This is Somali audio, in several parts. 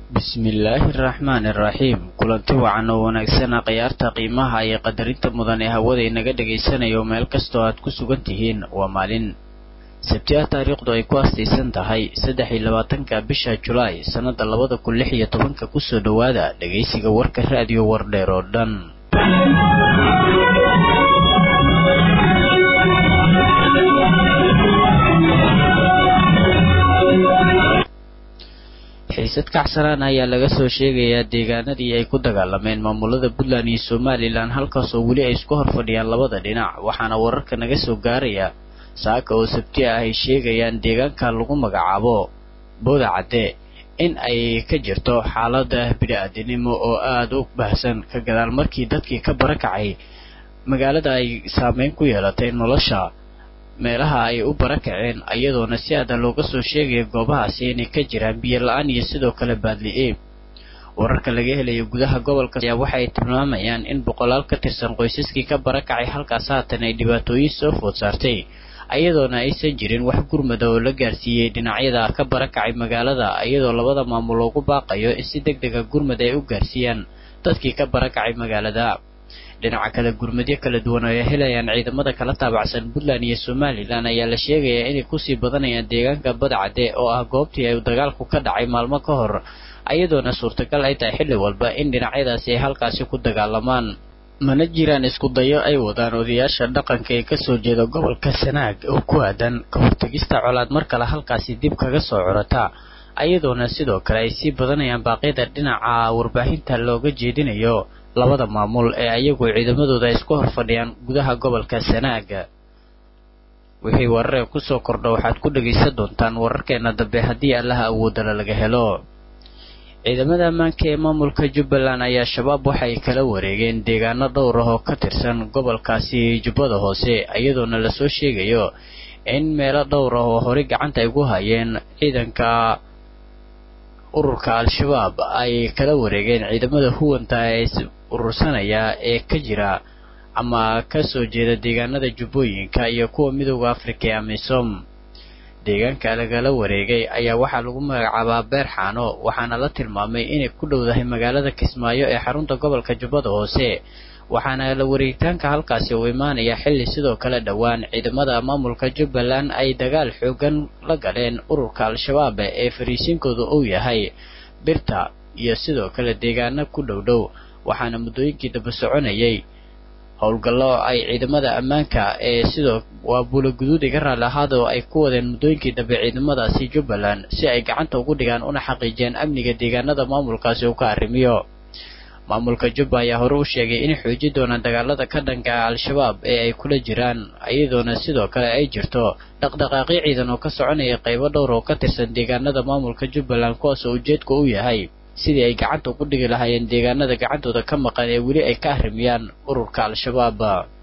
bismillaahi araxmaani araxiim kulanti wacan oo wanaagsana khiyaarta qiimaha iyo qadarinta mudan ee hawada inaga dhagaysanayo meel kastoo aad ku sugan tihiin waa maalin sabtiha taariikhdu ay ku astaysan tahay saddex iyo labaatanka bisha julaay sannada labada kun lix iyo tobanka kusoo dhowaada dhagaysiga warka raadiyo wardheer oo dhan xiisad kacsanaan ayaa laga soo sheegayaa deegaanadii ay ku dagaalameen maamulada puntland iyo somalilan halkaasoo weli ay isku hor fadhiyaan labada dhinac waxaana wararka naga soo gaaraya saaka oo sabti ah ay sheegayaan deegaanka lagu magacaabo booda cadde in ay ka jirto xaalada bini-aadinimo oo aada u baahsan ka gadaal markii dadkii ka barakacay magaalada ay saameyn ku yeelatay nolosha meelaha ay u barakaceen iyadoona si aadan looga soo sheegaya goobahaasi inay ka jiraan biyo la-aan iyo sidoo kale baadli-e wararka laga helayo gudaha gobolka ayaa waxay tilmaamayaan in boqolaal ka tirsan qoysaskii ka barakacay halkaas haatan ay dhibaatooyin soo food saartay iyadoona aysan jirin wax gurmada oo la gaarsiiyey dhinacyada ka barakacay magaalada iyadoo labada maamul loogu baaqayo in si deg dega gurmad ay u gaarsiiyaan dadkii ka barakacay magaalada dhinaca kale gurmadyo kala duwan oo ay helayaan ciidamada kala taabacsan puntland iyo somalilan ayaa la sheegayaa inay kusii badanayaan deegaanka badcadde oo ah goobtii ay dagaalku ka dhacay maalmo ka hor iyadoona suurtagal ay tahay xilli walba in dhinacyadaasi ay halkaasi ku dagaalamaan mana jiraan isku dayo ay wadaan odayaasha dhaqanka ee kasoo jeeda gobolka sanaag oo ku aadan ka hortegista colaad mar kale halkaasi dib kaga soo corata iyadoona sidoo kale ay sii badanayaan baaqyada dhinaca warbaahinta looga jeedinayo labada maamul ee ayagu ciidamadooda ay isku hor fadhiyaan gudaha gobolka sanaag wixii wararee kusoo kordha waxaad ku dhagaysan doontaan wararkeena dambe haddii allaha awoodala laga helo ciidamada ammaanka ee maamulka jubbaland ayaa shabaab waxay kala wareegeen deegaano dhowr ah oo ka tirsan gobolkaasi jubbada hoose iyadoona lasoo sheegayo in meelo dhowr ah oo horey gacanta ay gu hayeen ciidanka ururka al-shabaab ay kala wareegeen ciidamada huwanta ee urursanaya ee ka jira ama kasoo jeeda deegaanada jubbooyinka iyo kuwa midooda afrika ee amisom deegaanka lagala wareegay ayaa waxaa lagu magacaabaa beer xaano waxaana la tilmaamay inay ku dhowdahay magaalada kismaayo ee xarunta gobolka jubbada hoose waxaana la wareegitaanka halkaasi uu imaanaya xilli sidoo kale dhowaan ciidamada maamulka jubbaland ay dagaal xoogan la galeen ururka al-shabaab ee fariisiinkooda uu yahay birta iyo sidoo kale deegaano ku dhow dhow waxaana muddooyinkii daba soconayay howlgallo ay ciidamada ammaanka ee sidoo waa buulaguduud iga raalli ahaadoo ay ku wadeen muddooyinkii dambe ciidamadaasi jubbaland si ay gacanta ugu dhigaan una xaqiijiyaan amniga deegaanada maamulkaasi uu ka arrimiyo maamulka jubba ayaa hore u sheegay inay xoojin doonaan dagaalada ka dhanka al-shabaab ee ay kula jiraan iyadoona sidoo kale ay jirto dhaqdhaqaaqyo ciidan oo ka soconaya qaybo dhowr oo ka tirsan deegaanada maamulka jubbaland kuwaasoo ujeedka u yahay sidii ay gacanta ugu dhigi lahaayeen deegaanada gacantooda ka maqan ee weli ay ka arrimiyaan ururka al-shabaab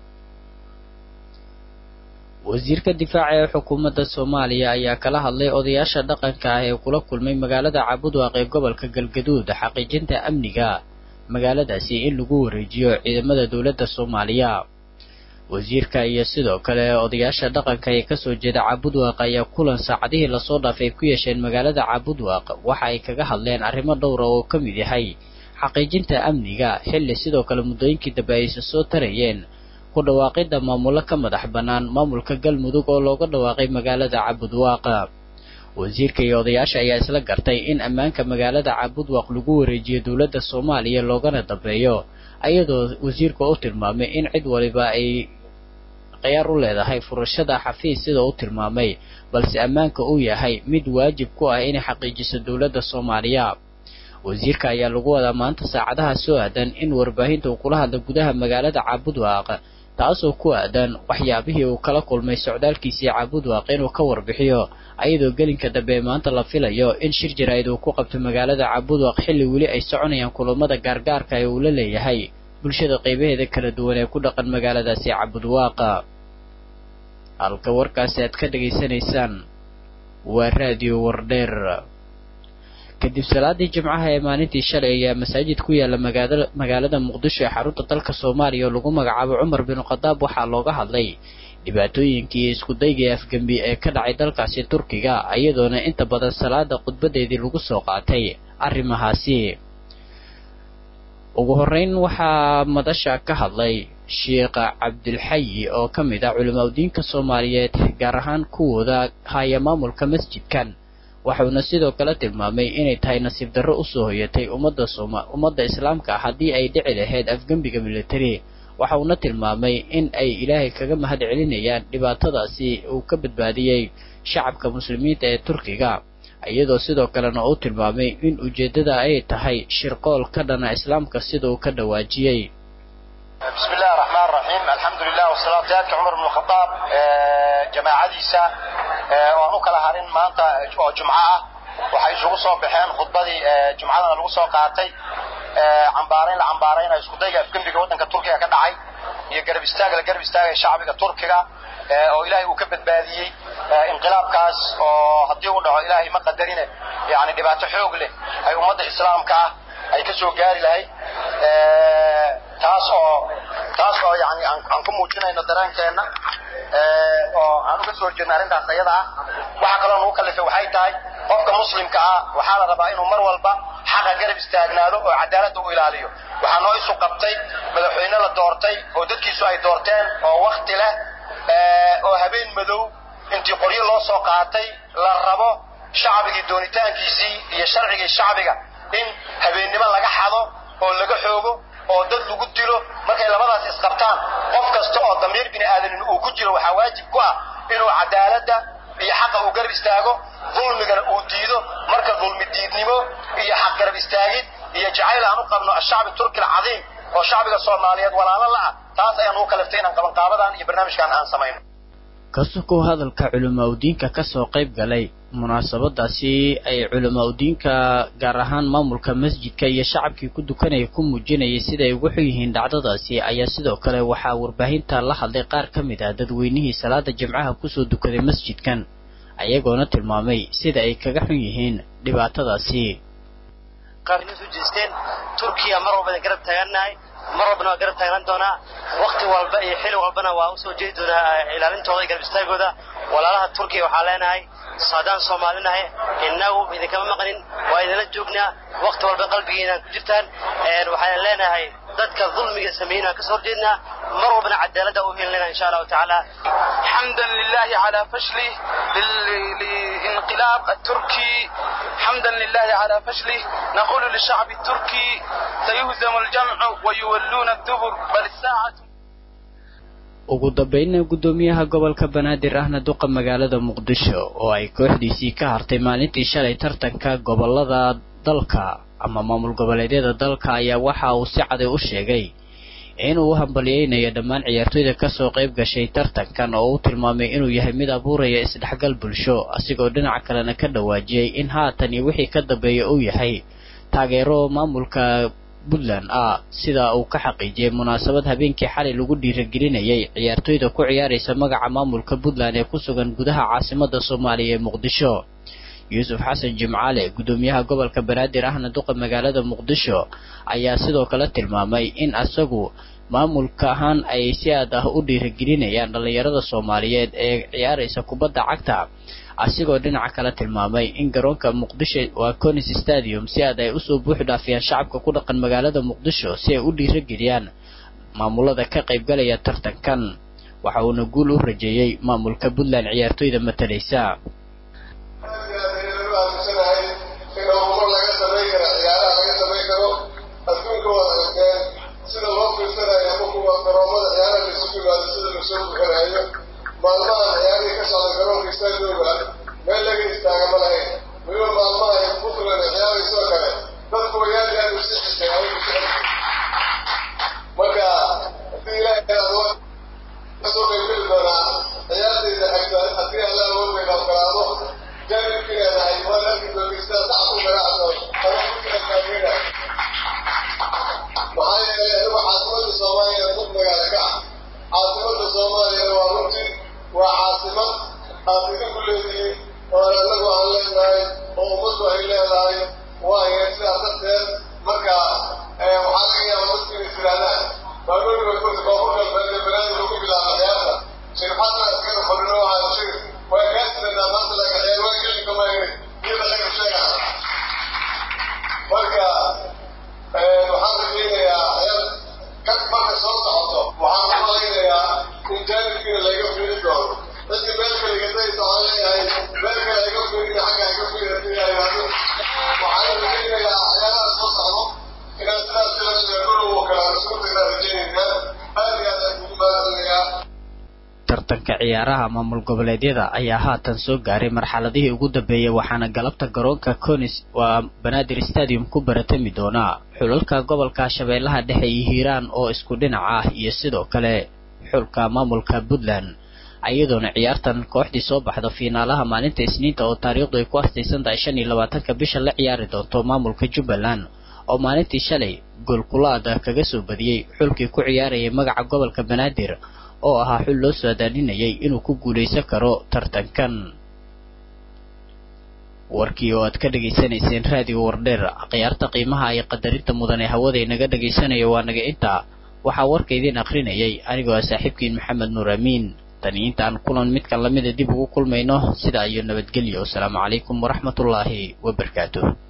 wasiirka difaaca ee xukuumadda soomaaliya ayaa kala hadlay odayaasha dhaqanka ah ee kula kulmay magaalada cabudwaaq ee gobolka galgaduud xaqiijinta amniga magaaladaasi in lagu wareejiyo ciidamada dowladda soomaaliya wasiirka iyo sidoo kale odayaasha dhaqanka ee kasoo jeeda cabudwaaq ayaa kulan saacadihii lasoo dhaafay ku yeesheen magaalada cabudwaaq waxa ay kaga hadleen arrimo dhowra oo ka mid yahay xaqiijinta amniga xilli sidoo kale muddooyinkii dambe aysa soo tarayeen ku dhawaaqidda maamulo ka madax bannaan maamulka galmudug oo looga dhawaaqay magaalada cabudwaaq wasiirka iyo odayaasha ayaa isla gartay in ammaanka magaalada cabudwaaq lagu wareejiyo dowladda soomaaliya loogana dambeeyo ayadoo wasiirku u tilmaamay in cid waliba ay khiyaar u leedahay furashada xafiis sida u tilmaamay balse ammaanka uu yahay mid waajib ku ah inay xaqiijiso dowladda soomaaliya wasiirka ayaa lagu wadaa maanta saacadaha soo aadan in warbaahinta uu kula hadla gudaha magaalada cabudwaaq taasoo ku aadan waxyaabihii uu kala kulmay socdaalkiisii cabudwaaq inuu ka warbixiyo ayadoo gelinka dambe maanta la filayo in shir jaraa'id uu ku qabto magaalada cabudwaaq xilli weli ay soconayaan kulamada gaargaarka ee uu la leeyahay bulshada qaybaheeda kala duwan ee ku dhaqan magaaladaasi cabudwaaqa halka warkaasi aad ka dhegaysanaysaan waa raadiyo wardheer kadib salaadii jimcaha ee maalintii shalay ayaa masaajid ku yaala magaalada muqdisho ee xarunta dalka soomaaliya oo lagu magacaabo cumar bin khadaab waxaa looga hadlay dhibaatooyinkii iyo iskudaygii afgembi ee ka dhacay dalkaasi turkiga iyadoona inta badan salaada khudbadeedii lagu soo qaatay arrimahaasi ugu horreyn waxaa madasha ka hadlay sheekh cabdilxayi oo ka mid ah culimaudiinka soomaaliyeed gaar ahaan kuwooda haya maamulka masjidkan waxuuna sidoo kale tilmaamay inay tahay nasiib darro usoo hoyatay ummadda sooma ummadda islaamka ah haddii ay dhici lahayd afgembiga military waxa uuna tilmaamay in ay ilaahay kaga mahad celinayaan dhibaatadaasi uu ka badbaadiyey shacabka muslimiinta ee turkiga iyadoo sidoo kalena uu tilmaamay in ujeeddada ay tahay shirqool ka dhana islaamka sida uu ka dhawaajiyey بسم الله الرحمن الرحيم الحمد لله والصلاة والسلام عمر بن الخطاب جماعadiisa waan u kala harin maanta oo jumco ah waxay isugu soo baxeen khudbadii jumcadana lagu soo qaatay cambaarayn la cambaarayna isku dayga afgembiga waddanka turkiga ka dhacay iyo garab istaag la garab istaagaya shacbiga turkiga oo ilaahay uu ka badbaadiyey inqilaabkaas oo haddii uu dhaco ilaahay ma qadarine yani dhibaato xoog leh ay ummadda islaamka ah ay ka soo gaari lahayd taas oo taas oo yani aan ku muujinayno dareenkeenna oo aan uga soo jeedno arrintaas ayada ah waxa kaloo nagu kallifay waxay tahay qofka muslimka ah waxaa la rabaa inuu mar walba xaqa garab istaagnaado oo cadaaladda u ilaaliyo waxaa noo isu qabtay madaxweyne la doortay oo dadkiisu ay doorteen oo wakti leh oo habeen madow intii qoryo loo soo qaatay la rabo shacbigii doonitaankiisii iyo sharcigii shacbiga in habeennimo laga xado oo laga xoogo oo dad lagu dilo markay labadaas isqabtaan qof kasta oo damiir bini aadamin uu ku jiro waxaa waajib ku ah inuu cadaaladda iyo xaqa uu garab istaago dulmigana uu diido marka dulmi diidnimo iyo xaq garab istaagid iyo jacayl aan u qabno ashacbi turki alcadiim oo shacbiga soomaaliyeed walaalo la ah taas ayaan ugu kaliftay inaan qabanqaabadan iyo barnaamijkan aan samayno kasukow hadalka culimaudiinka kasoo qayb galay munaasabadaasi ay culimaudiinka gaar ahaan maamulka masjidka iyo shacabkii ku dukanaya ku muujinayay siday ugu xun yihiin dhacdadaasi ayaa sidoo kale waxaa warbaahinta la hadlay qaar ka mid ah dadweynihii salaada jimcaha kusoo dukaday masjidkan ayagoona tilmaamay sida ay kaga xun yihiin dhibaatadaasi jeesteen turkiya mar walba garab taagannahay mar walbana waa garab taagnaan doonaa wakti walba iyo xili walbana waa usoo jeedi doonaa ilaalintooda iyo garab istaagooda walaalaha turkiya waxaa leenahay saadaan soomaalinahay innagu idinkama maqnin waa idinla joognaa wakti walba qalbigiinaan ku jirtaan waxaan leenahay dadka dulmiga sameeyna ka soo horjeednaa mar walbana cadaaladda u helinayna insha allahu tacaala حمدا لله على فشله للانقلاب التركي حمدا لله على فشله نقول للشعب التركي سيهزم الجمع ويولون الدبر بل الساعة ugu dambeynna guddoomiyaha gobolka banaadir ahna duqa magaalada muqdisho oo ay kooxdiisii ka hartay maalintii shalay tartanka gobolada dalka ama maamul goboleedyada dalka ayaa waxa uu si caday u sheegay inuu u hambalyeynayo dhammaan ciyaartoyda kasoo qayb gashay tartankan oo uu tilmaamay inuu yahay mid abuuraya isdhexgal bulsho asigoo dhinaca kalena ka dhawaajiyey in haatan iyo wixii ka dambeeya uu yahay taageero maamulka puntland ah sida uu ka xaqiijiyey munaasabad habeenkii xalay lagu dhiiragelinayay ciyaartoyda ku ciyaaraysa magaca maamulka puntland ee ku sugan gudaha caasimada soomaaliya ee muqdisho yuusuf xasan jimcaale guddoomiyaha gobolka banaadir ahna duqa magaalada muqdisho ayaa sidoo kale tilmaamay in asagu maamulka ahaan ay si aad ah u dhiiragelinayaan dhallinyarada soomaaliyeed ee ciyaaraysa kubadda cagta asigoo dhinaca kale tilmaamay in garoonka muqdisho waa conis stadium si aad ay usoo buux dhaafiyaan shacabka ku dhaqan magaalada muqdisho si ay u dhiirageliyaan maamulada ka qaybgalaya tartankan waxa uuna guul u rajeeyey maamulka puntland ciyaartoyda matalaysa aaminsanahay in horumar laga samayn karo ciyaaraha laga samayn karo adduunka waad aragteen sida loo fiirsanayo ama kuwa garoomada ciyaaraha laisugu yimaado sida lasoo buxinayo maalmahan ciyaarihii ka socda garoonka istaadooga meel laga istaaga ma lahayn weliba maalmaha ay puntland ciyaaraysoo kale dadku aad aad u sii xisay marka haddii ilaahay kasoo qaybgeli doonaa ciyaartayda xagta haddii alla awoodbayna ogolaado tartanka ciyaaraha maamul goboleedyada ayaa haatan soo gaaray marxaladihii ugu dambeeyey waxaana galabta garoonka conis waa banaadir stadium ku baratami doonaa xulalka gobolka shabeellaha dhexe iyo hiiraan oo isku dhinac ah iyo sidoo kale xulka maamulka puntland iyadoona ciyaartan kooxdii soo baxda fiinaalaha maalinta isniinta oo taariikhdu ay ku astaysan tahay shan iyo labaatanka bisha la ciyaari doonto maamulka jubbaland oo maalintii shalay goolkulaada kaga soo badiyey xulkii ku ciyaarayay magaca gobolka banaadir oo ahaa xul loo soo adaaninayay inuu ku guulaysan karo tartankan warkii oo aad ka dhegaysanayseen raadiyo wardheer khiyaarta qiimaha iyo qadarinta mudan ee hawada inaga dhagaysanayo waa naga intaa waxaa warka idiin akrinayay anigoo ah saaxiibkiin maxamed nuur amiin tani intaan kulan midkan lamida dib ugu kulmayno sidaa iyo nabadgelyo wasalaamu calaykum waraxmatullaahi wabarakaatuh